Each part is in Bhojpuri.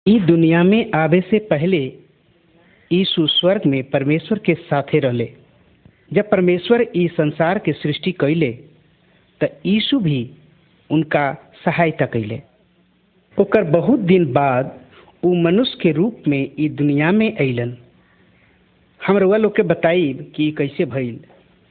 ई दुनिया में आवे से पहले यीशु स्वर्ग में परमेश्वर के साथे रहले जब परमेश्वर ई संसार के सृष्टि कैले त यीशु भी उनका सहायता कैले ओकर बहुत दिन बाद उ मनुष्य के रूप में ई दुनिया में अइलन हम रउआ लोग के बताइब कि ई कैसे भइल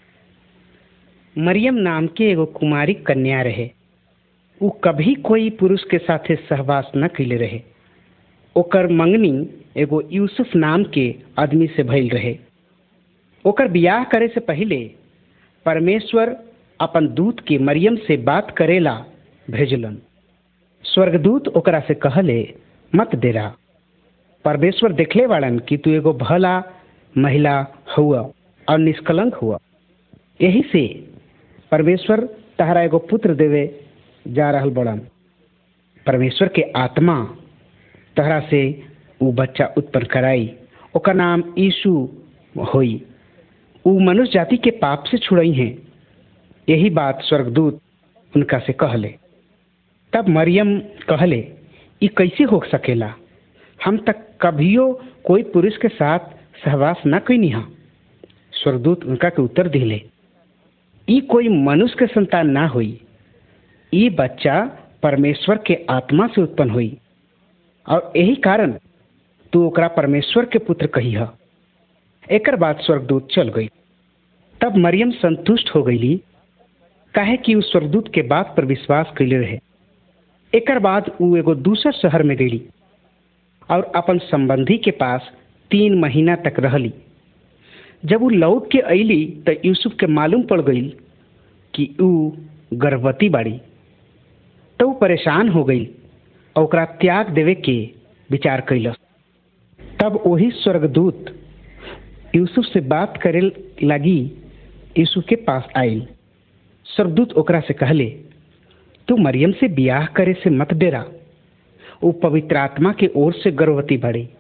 मरियम नाम के एगो कुमारी कन्या रहे उ कभी कोई पुरुष के साथे सहवास न कैले रहे ओकर मंगनी एगो यूसुफ नाम के आदमी से भइल रहे ओकर बियाह करे से पहिले परमेश्वर अपन दूत के मरियम से बात करेला भेजलन स्वर्गदूत ओकरा से कहले मत देरा परमेश्वर देखले वाड़न कि तू एगो भला महिला हुआ और निष्कलंक हुआ यही से परमेश्वर तहरा एगो पुत्र देवे जा रहल बड़न परमेश्वर के आत्मा तहरा से उ बच्चा उत्पन्न कराई ओकर नाम यीशु होई उ मनुष्य जाति के पाप से छुड़ई हैं यही बात स्वर्गदूत उनका से कहले तब मरियम कहले ई कैसे हो सकेला हम तक कभियो कोई पुरुष के साथ सहवास न कैनी हा स्वर्गदूत उनका के उत्तर दिले ई कोई मनुष्य के संतान ना हुई ई बच्चा परमेश्वर के आत्मा से उत्पन्न हुई और यही कारण तू ओकरा परमेश्वर के पुत्र कही है एकर बाद स्वर्गदूत चल गई तब मरियम संतुष्ट हो गईली काहे कि उ स्वर्गदूत के बात पर विश्वास कैले रहे एकर बाद उ एगो दूसर शहर में गईली और अपन संबंधी के पास तीन महीना तक रहली जब उ लौट के अइली तो यूसुफ के मालूम पड़ गई कि उ गर्भवती बाड़ी तो उ परेशान हो गई और ओकरा त्याग देवे के विचार कैलस तब वही स्वर्गदूत यूसुफ से बात करे लगी यीशु के पास आयल स्वर्गदूत ओकरा से कहले तू मरियम से बियाह करे से मत डेरा वो पवित्र आत्मा के ओर से गर्भवती बढ़ी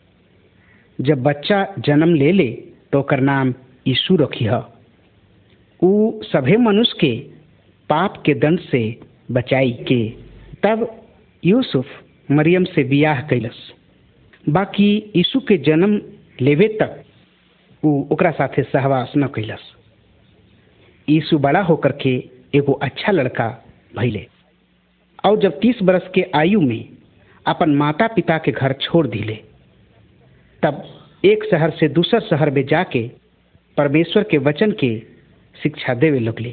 जब बच्चा जन्म ले ले तो ओकर नाम यीशु रखी है उ सभे मनुष्य के पाप के दंड से बचाई के तब यूसुफ मरियम से बियाह कैलस बाकी यीशु के जन्म लेवे तक उ ओकरा साथे सहवास न कैलस यीशु बड़ा होकर के एगो अच्छा लड़का भैले और जब तीस बरस के आयु में अपन माता पिता के घर छोड़ दिले तब एक शहर से दूसर शहर में जाके परमेश्वर के वचन के शिक्षा देवे लगले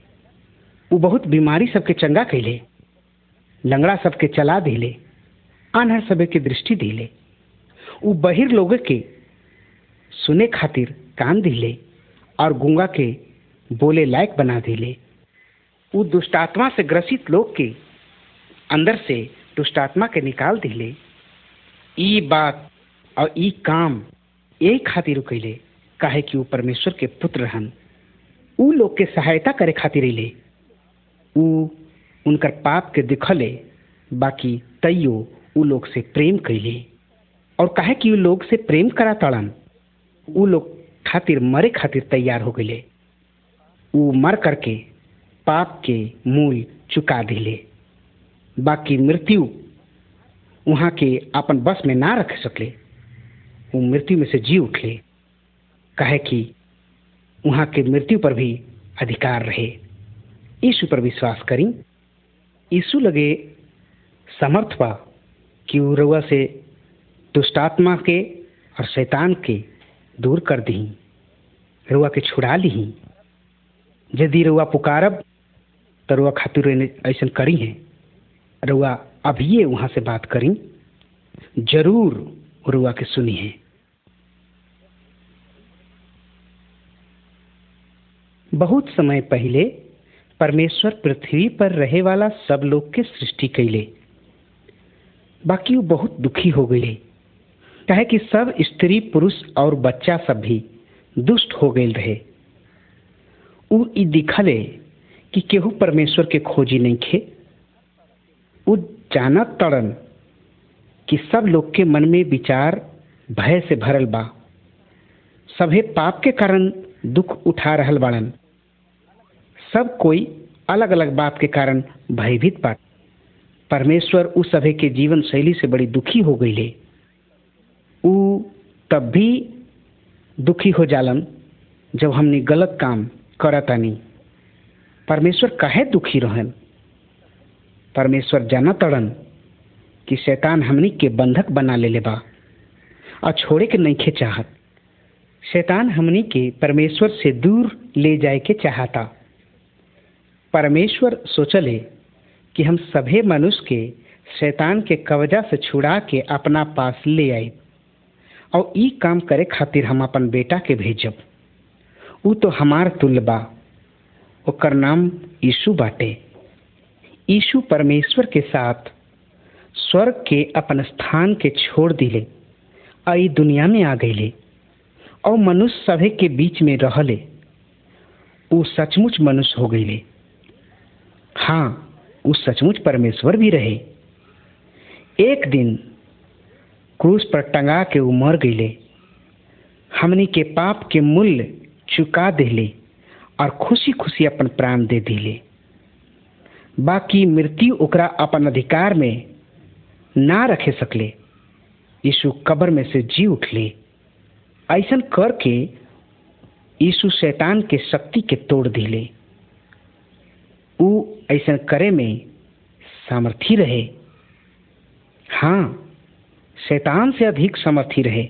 उ बहुत बीमारी सबके चंगा कैले लंगड़ा सबके चला दिले आन्हर सबे के दृष्टि दिले उ बहिर लोग के सुने खातिर कान दिले और गूंगा के बोले लायक बना दिले उ दुष्टात्मा से ग्रसित लोग के अंदर से दुष्टात्मा के निकाल दिले ई बात और ई काम यही खातिर कैले काहे कि उ परमेश्वर के पुत्र रहन उ लोग के सहायता करे खातिर अले उ उनकर पाप के दिखले बाकी तैयो उ लोग से प्रेम कैले और काहे कि उ लोग से प्रेम करा तड़न उ लोग खातिर मरे खातिर तैयार हो गए उ मर करके पाप के मूल चुका दिले बाकी मृत्यु वहाँ के अपन बस में ना रख सकले वो मृत्यु में से जी उठले कहे कि वहाँ के मृत्यु पर भी अधिकार रहे यीशु पर विश्वास करी यीशु लगे समर्थ बा कि वो रउआ से दुष्टात्मा के और शैतान के दूर कर दी रुआ के छुड़ा ली यदि रुआ पुकारब तो रुआ खातिर ऐसा करी है रुआ अभिये वहाँ से बात करी जरूर रुआ के सुनी है बहुत समय पहले परमेश्वर पृथ्वी पर रहे वाला सब लोग के सृष्टि कैले बाकी वो बहुत दुखी हो गए कहे कि सब स्त्री पुरुष और बच्चा सब भी दुष्ट हो गए रहे उ ई दिखले कि केहू परमेश्वर के खोजी नहीं खे उ जानत तड़न कि सब लोग के मन में विचार भय से भरल बा सभे पाप के कारण दुख उठा रहल बाड़न सब कोई अलग अलग बात के कारण भयभीत बा परमेश्वर उस सभे के जीवन शैली से बड़ी दुखी हो गई ऊ तब भी दुखी हो जालन जब हमने गलत काम करतानी परमेश्वर काहे दुखी रहन परमेश्वर जाना तड़न कि शैतान हमनी के बंधक बना ले बा और छोड़े के नहीं चाहत शैतान हमनी के परमेश्वर से दूर ले जाए के चाहता परमेश्वर सोचले कि हम सभे मनुष्य के शैतान के कवजा से छुड़ा के अपना पास ले आए और ई काम करे खातिर हम अपन बेटा के भेजब ऊ तो हमार तुल्य बा ओकर नाम यीशु बाटे यीशु परमेश्वर के साथ स्वर्ग के अपन स्थान के छोड़ दिले और ई दुनिया में आ गईले और मनुष्य सभे के बीच में रहले ऊ सचमुच मनुष्य हो गईले हाँ ऊ सचमुच परमेश्वर भी रहे एक दिन क्रूस पर टंगा के ऊ मर गईले हमनी के पाप के मूल्य चुका दिले और खुशी खुशी अपन प्राण दे दिले बाकी मृत्यु ओकरा अपन अधिकार में ना रखे सकले यीशु कब्र में से जी उठले ऐसा करके यीशु शैतान के शक्ति के तोड़ दिले ऊ ऐसा करे में सामर्थी रहे हाँ शैतान से अधिक समर्थी रहे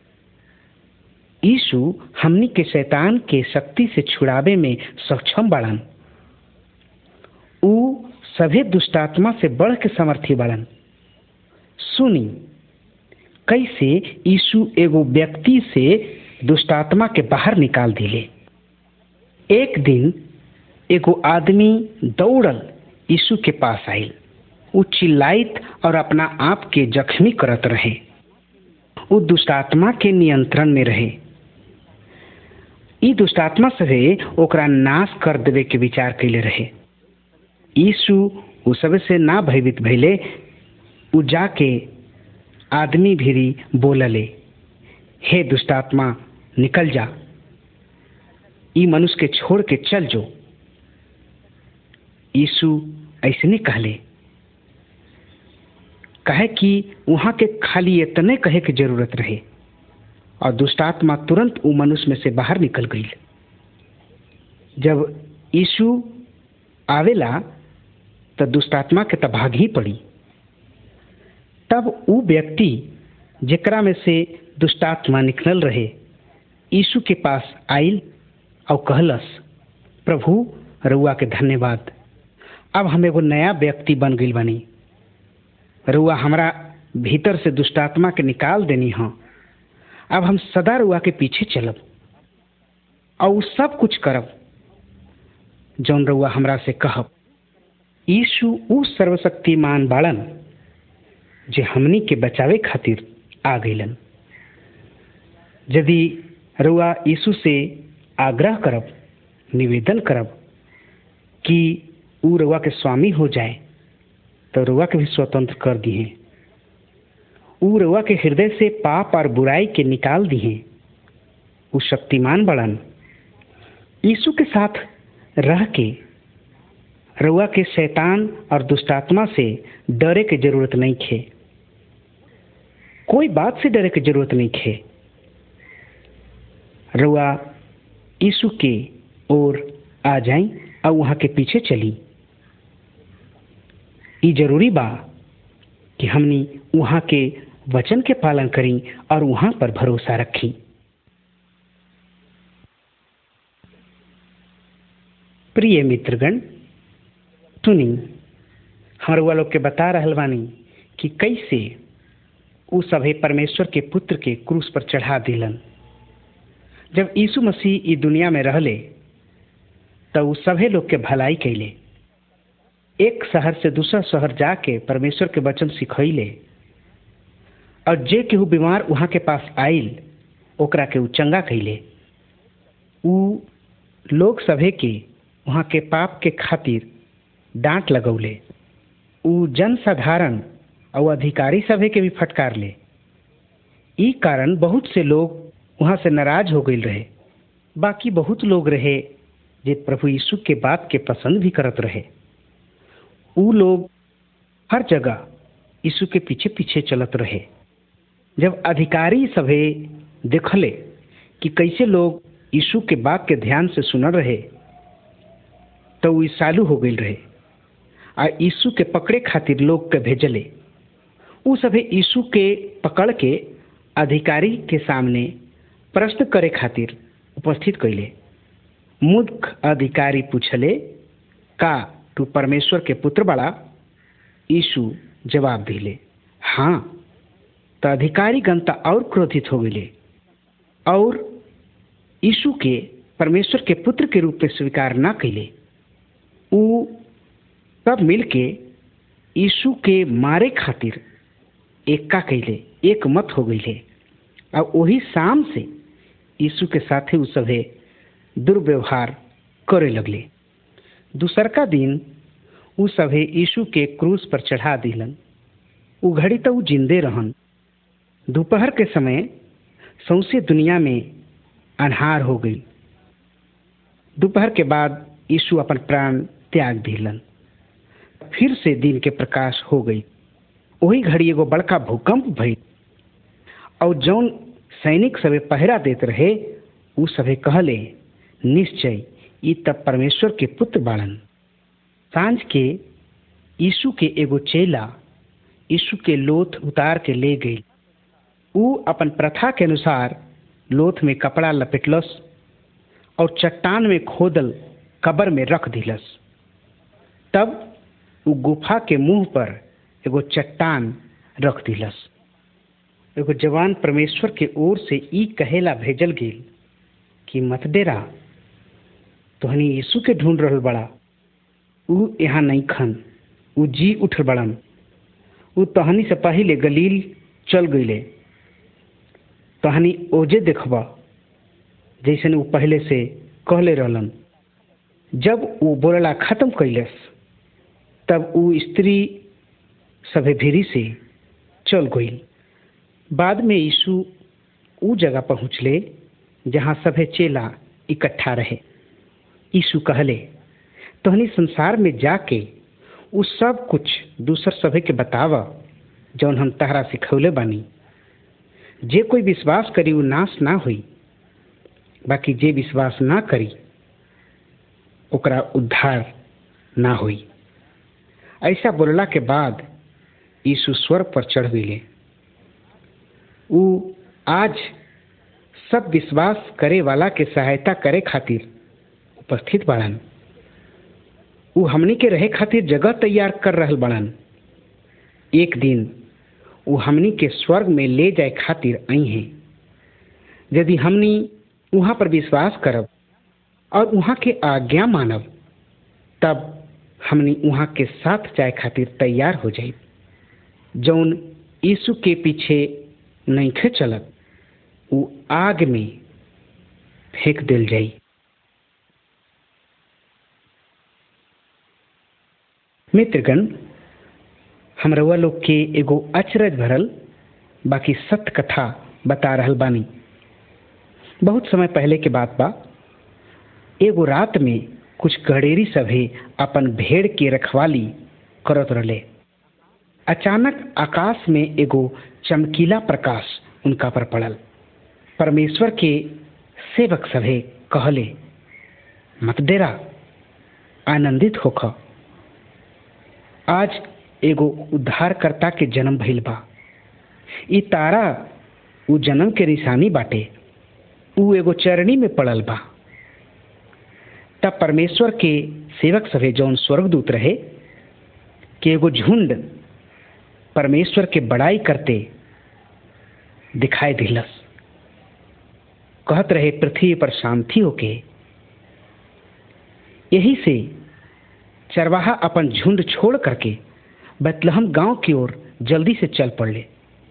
यीशु हमनी के शैतान के शक्ति से छुड़ावे में सक्षम बढ़न ऊ सभे दुष्टात्मा से बढ़ के समर्थी बढ़न सुनी कैसे यीशु एगो व्यक्ति से दुष्टात्मा के बाहर निकाल दिले एक दिन एगो आदमी दौड़ल यीशु के पास आयल ऊ चिल्लाइत और अपना आप के जख्मी करत रहे ऊ दुष्टात्मा के नियंत्रण में रहे ई दुष्टात्मा सभे ओकरा नाश कर देवे के विचार कैले रहे यीशु उ सब से ना भयभीत भैले उ जाके आदमी भीरी बोलले हे दुष्टात्मा निकल जा ई मनुष्य के छोड़ के चल जो यीशु ऐसने कहले कहे कि वहाँ के खाली इतने कहे के जरूरत रहे और दुष्टात्मा तुरंत वो मनुष्य में से बाहर निकल गई जब यीशु आवेला तो दुष्टात्मा के तब भाग ही पड़ी तब वो व्यक्ति जेकरा में से दुष्टात्मा निकलल रहे यीशु के पास आयल और कहलस प्रभु रुआ के धन्यवाद अब हम एगो नया व्यक्ति बन गई बनी रुआ हमरा भीतर से दुष्टात्मा के निकाल देनी हाँ अब हम सदा रुआ के पीछे चलब और उ सब कुछ करब जौन रुआ हमरा से कहब यीशु उ सर्वशक्तिमान बाड़न जे हमनी के बचावे खातिर आ गईलन यदि रुआ यीशु से आग्रह करब निवेदन करब कि उ रुआ के स्वामी हो जाए तो रुआ के भी स्वतंत्र कर दिए उ रुआ के हृदय से पाप और बुराई के निकाल दिए उ शक्तिमान बड़न यीशु के साथ रह के रुआ के शैतान और दुष्टात्मा से डरे के जरूरत नहीं खे कोई बात से डरे की जरूरत नहीं खे रुआ यीशु के ओर आ जाई और वहाँ के पीछे चली ये जरूरी बा कि हमनी वहाँ के वचन के पालन करी और वहाँ पर भरोसा रखी प्रिय मित्रगण सुनी हमारे लोग के बता रहल बानी कि कैसे उ सभे परमेश्वर के पुत्र के क्रूस पर चढ़ा दिलन जब यीशु मसीह ई दुनिया में रहले तो उ सभे लोग के भलाई कैले एक शहर से दूसरा शहर जाके परमेश्वर के वचन सिखैले और जे केहू बीमार वहाँ के पास आइल ओकरा के उ चंगा कैले उ लोग सभे के वहाँ के पाप के खातिर डांट लगौले उ जन साधारण और अधिकारी सभे के भी फटकार ले ई कारण बहुत से लोग वहाँ से नाराज हो गई रहे बाकी बहुत लोग रहे जे प्रभु यीशु के बात के पसंद भी करत रहे उ लोग हर जगह यीशु के पीछे पीछे चलत रहे जब अधिकारी सभे देखले कि कैसे लोग यीशु के बात के ध्यान से सुनल रहे तो वो चालू हो गई रहे आ यीशु के पकड़े खातिर लोग के भेजले उ सभे यीशु के पकड़ के अधिकारी के सामने प्रश्न करे खातिर उपस्थित कैले मूर्ख अधिकारी पूछले का तू परमेश्वर के पुत्र बड़ा यीशु जवाब दिले हाँ तो अधिकारी गणता और क्रोधित हो गए और यीशु के परमेश्वर के पुत्र के रूप में स्वीकार ना कैले उ सब मिल के यीशु के मारे खातिर एक्का कैले एक मत हो गई और वही शाम से यीशु के साथे उ सभे दुर्व्यवहार करे लगले दूसरका दिन उ सभे यीशु के क्रूस पर चढ़ा दिलन उ घड़ी तो उ जिंदे रहन दोपहर के समय सौसे दुनिया में अन्हार हो गई दोपहर के बाद यीशु अपन प्राण त्याग दिलन फिर से दिन के प्रकाश हो गई वही घड़ी एगो बड़का भूकंप भई और जौन सैनिक सभे पहरा देते रहे उ सभे कहले निश्चय ई तब परमेश्वर के पुत्र बाड़न सांझ के यीशु के एगो चेला यीशु के लोथ उतार के ले गई उ अपन प्रथा के अनुसार लोथ में कपड़ा लपेटलस और चट्टान में खोदल कबर में रख दिलस तब उ गुफा के मुंह पर एगो चट्टान रख दिलस एगो जवान परमेश्वर के ओर से ई कहेला भेजल गेल कि मत डेरा तोहनी यीशु के ढूंढ रहल बड़ा उ यहाँ नहीं खन उ जी उठल बड़न उ तहनी से पहले गलील चल गईले तहनी ओजे देखबा जैसन उ पहले से कहले रहलन जब वो बोलला खत्म कैलस तब उ स्त्री सभे भीरी से चल गई बाद में यीशु उ जगह पहुँचले जहाँ सभे चेला इकट्ठा रहे यीशु कहले तोहनी संसार में जाके उ सब कुछ दूसर सभे के बताव जौन हम तहरा सिखौले बानी जे कोई विश्वास करी उ नाश ना हुई बाकी जे विश्वास ना करी ओकरा उद्धार ना हुई ऐसा बोलला के बाद यीशु स्वर्ग पर चढ़ गईले उ आज सब विश्वास करे वाला के सहायता करे खातिर उपस्थित बाड़न उ हमनी के रहे खातिर जगह तैयार कर रहल बाड़न एक दिन उ हमनी के स्वर्ग में ले जाए खातिर आई हैं यदि हमनी वहाँ पर विश्वास करब और वहाँ के आज्ञा मानब तब हमनी वहाँ के साथ जाए खातिर तैयार हो जाए जौन यीशु के पीछे नईखे चलत उ आग में फेंक दिल जाई मित्रगण हम रउआ लोग के एगो अचरज भरल बाकी सत्य कथा बता रहल बानी बहुत समय पहले के बात बा एगो रात में कुछ गडेरी सभे अपन भेड़ के रखवाली करत रहे अचानक आकाश में एगो चमकीला प्रकाश उनका पर पड़ल परमेश्वर के सेवक सभे कहले मत डेरा आनंदित होख आज एगो उद्धारकर्ता के जन्म भइल बा ई तारा उ जन्म के निशानी बाटे उ एगो चरणी में पड़ल बा तब परमेश्वर के सेवक सभे जौन स्वर्गदूत रहे कि एगो झुंड परमेश्वर के बड़ाई करते दिखाई दिलस कहत रहे पृथ्वी पर शांति होके यही से चरवाहा अपन झुंड छोड़ करके बतलहम गांव की ओर जल्दी से चल पड़ले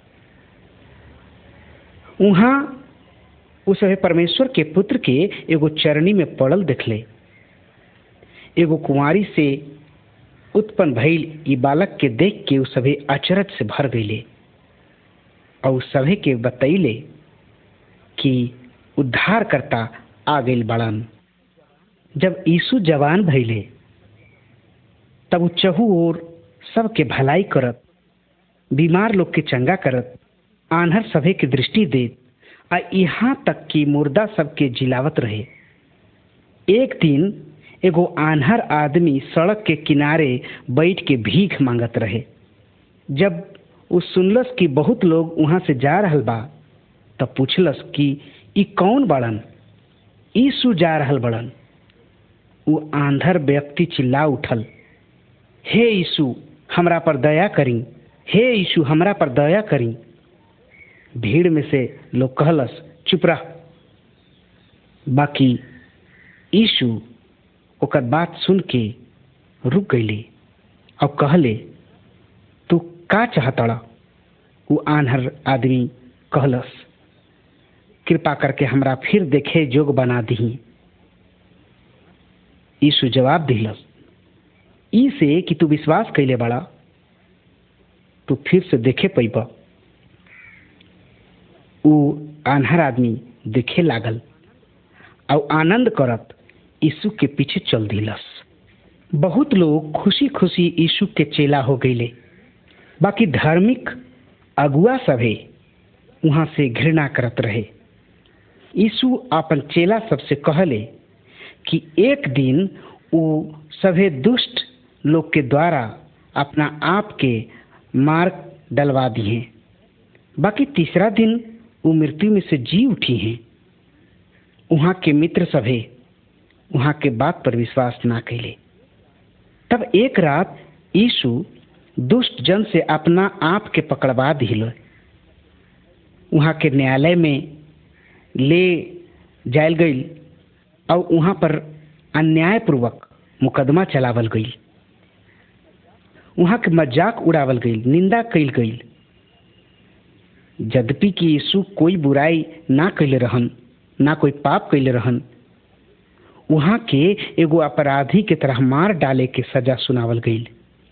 वहाँ उस परमेश्वर के पुत्र के एगो चरणी में पड़ल देखले एगो कुंवारी से उत्पन्न भइल ई बालक के देख के उ सभे अचरज से भर गईले और सभे के बतैले कि उद्धार करता आ गई बड़न जब यीशु जवान भइले तब उ चहु ओर सबके भलाई करत बीमार लोग के चंगा करत आन्हर सभे के दृष्टि देत आ यहाँ तक कि मुर्दा सबके जिलावत रहे एक दिन एगो आन्हर आदमी सड़क के किनारे बैठ के भीख मांगत रहे जब उ सुनलस कि बहुत लोग वहाँ से जा रहल बा तब पूछलस कि ई कौन बड़न यीशु जा रहल बड़न उ आंधर व्यक्ति चिल्ला उठल हे यीशु हमरा पर दया करी हे यीशु हमरा पर दया करी भीड़ में से लोग कहलस चुप रह बाकी यीशु ओकर बात सुन के रुक गईली और कहले तू का चाहतड़ा वो आन्हर आदमी कहलस कृपा करके हमरा फिर देखे जोग बना दही यीशु जवाब दिलस ई से कि तू विश्वास कैले बड़ा तू फिर से देखे पैब उ आन्हर आदमी देखे लागल और आनंद करत यीशु के पीछे चल दिलस बहुत लोग खुशी खुशी यीशु के चेला हो गईले बाकी धार्मिक अगुआ सभे वहाँ से घृणा करत रहे यीशु अपन चेला सबसे कहले कि एक दिन वो सभे दुष्ट लोग के द्वारा अपना आप के मार डलवा दिए बाकी तीसरा दिन वो मृत्यु में से जी उठी हैं वहाँ के मित्र सभे वहाँ के बात पर विश्वास ना कैले तब एक रात यीशु दुष्ट जन से अपना आप के पकड़वा दिल वहाँ के न्यायालय में ले जायल गई और वहाँ पर अन्यायपूर्वक मुकदमा चलावल गई वहाँ के मजाक उड़ावल गई निंदा कैल गई यद्यपि कि यीशु कोई बुराई ना कैले रहन ना कोई पाप कैले रहन वहाँ के एगो अपराधी के तरह मार डाले के सजा सुनावल गई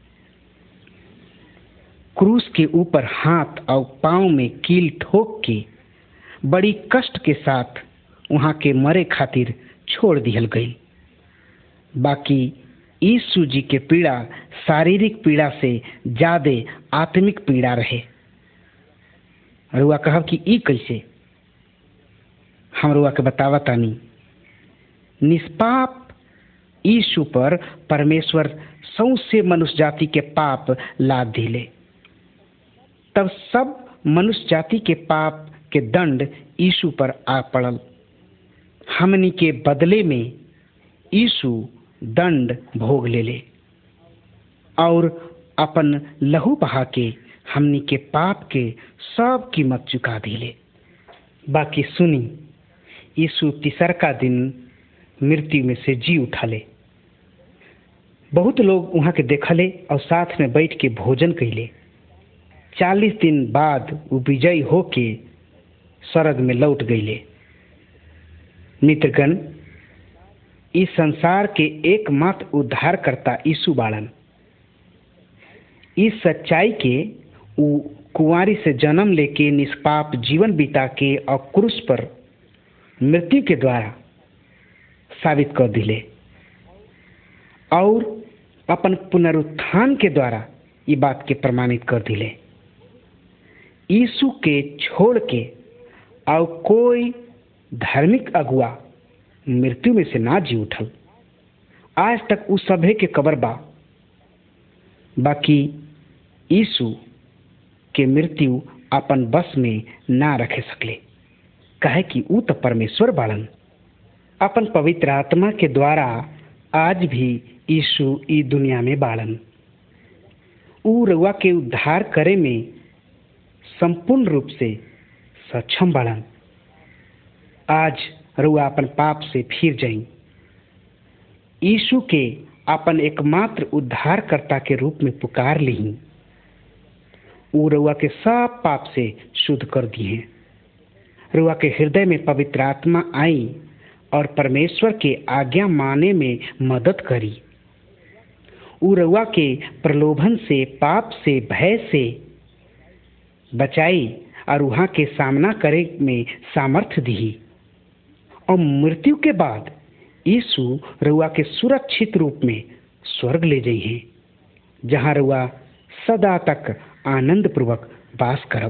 क्रूस के ऊपर हाथ और पाँव में कील ठोक के बड़ी कष्ट के साथ वहाँ के मरे खातिर छोड़ दिहल गई बाकी यीशु जी के पीड़ा शारीरिक पीड़ा से ज्यादा आत्मिक पीड़ा रहे रुआ कहब कि ई कैसे हम रुआ के बतावा तानी निष्पाप यीशु पर परमेश्वर सौसे मनुष्य जाति के पाप लाद दिले तब सब मनुष्य जाति के पाप के दंड यीशु पर आ पड़ल हमनी के बदले में यीशु दंड भोग ले ले और अपन लहू बहा के हमनी के पाप के सब कीमत चुका दिले बाकी सुनी यीशु तीसर का दिन मृत्यु में से जी उठाले बहुत लोग वहाँ के देखले और साथ में बैठ के भोजन कैले चालीस दिन बाद वो विजयी होके स्वर्ग में लौट गईले मित्रगण इस संसार के एकमात्र उद्धारकर्ता यीशु बाड़न इस सच्चाई के उ कुंवारी से जन्म लेके निष्पाप जीवन बिता के और क्रूस पर मृत्यु के द्वारा साबित कर दिले और अपन पुनरुत्थान के द्वारा ये बात के प्रमाणित कर दिले यीशु के छोड़ के और कोई धार्मिक अगुआ मृत्यु में से ना जी उठल आज तक उस सभे के कबर बा बाकी यीशु के मृत्यु अपन बस में ना रखे सकले कहे कि ऊ तो परमेश्वर बाड़न अपन पवित्र आत्मा के द्वारा आज भी यीशु ई दुनिया में बाड़न ऊ रउआ के उद्धार करे में संपूर्ण रूप से सक्षम बाड़न आज रुआ अपन पाप से फिर जाई यीशु के अपन एकमात्र उद्धारकर्ता के रूप में पुकार ली ऊ रुआ के सब पाप से शुद्ध कर दिए रुआ के हृदय में पवित्र आत्मा आई और परमेश्वर के आज्ञा माने में मदद करी ऊ रुआ के प्रलोभन से पाप से भय से बचाई और वहाँ के सामना करे में सामर्थ्य दी और मृत्यु के बाद यीशु रुआ के सुरक्षित रूप में स्वर्ग ले जाइए जहाँ रुआ सदा तक आनंद पूर्वक वास करब